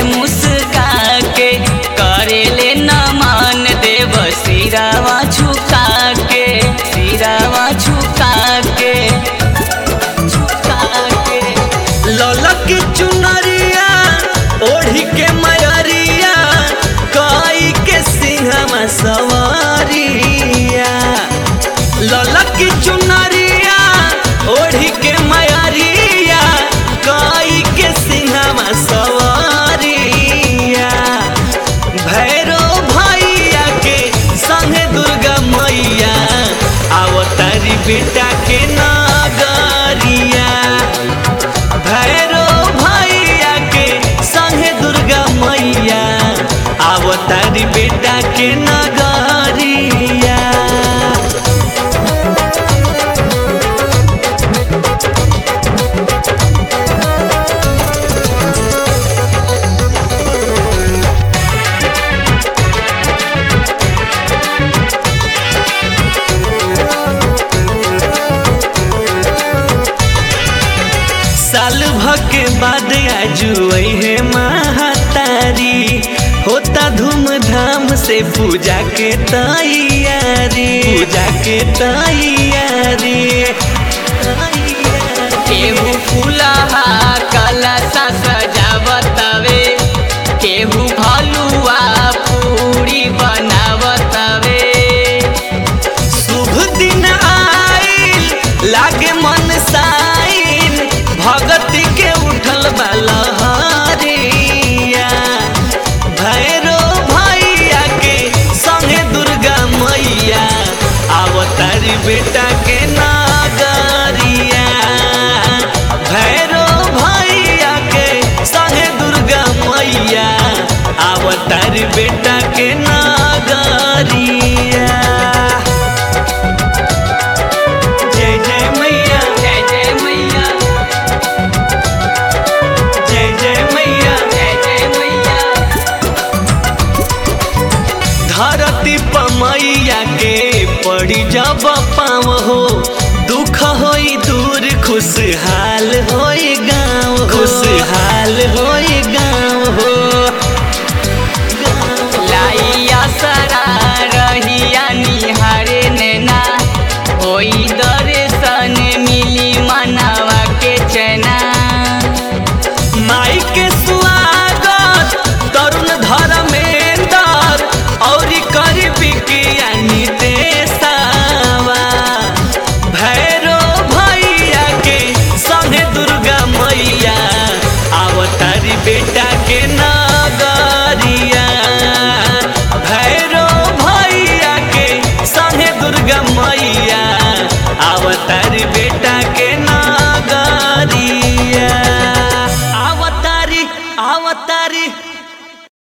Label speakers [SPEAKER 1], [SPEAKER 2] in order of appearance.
[SPEAKER 1] मुस्का के करेले नमन देव सिरावा झुका के सिरावा झुका के झुका के
[SPEAKER 2] ललक चुनरिया ओढ़ी के मयरिया कई के सिंहमा सवारिया ललक चुनरिया ओढ़ी के मयरिया कई के सिंहमा सवारिया भैरो भैया के संगे दुर्गा मैया आवतारी बेटा के नगरिया भैरो भैया के संगे दुर्गा मैया आवतारी बेटा के नगरिया साल भके बाद आजुई है महातारी होता धूमधाम से पूजा के तैयारी पूजा के तैयारी
[SPEAKER 1] केहू फूलहा कलशा सजावतवे केहू भलुआ पूरी बनावतवे
[SPEAKER 2] शुभ दिन आइल लागे मन साइल भगती के उठल बलहरिया भैरो भैया के संगे दुर्गा मैया आवतारी बेटा के नागरिया भैरो भैया के संगे दुर्गा मैया आवतारी बेटा के नागरिया जय जय मैया
[SPEAKER 1] जय जय मैया
[SPEAKER 2] जय जय मैया
[SPEAKER 1] जय जय मैया
[SPEAKER 2] धरती पमैया के पड़ी जब पाव हो दुख होई दूर खुशहाल होई गाँव खुशहाल होई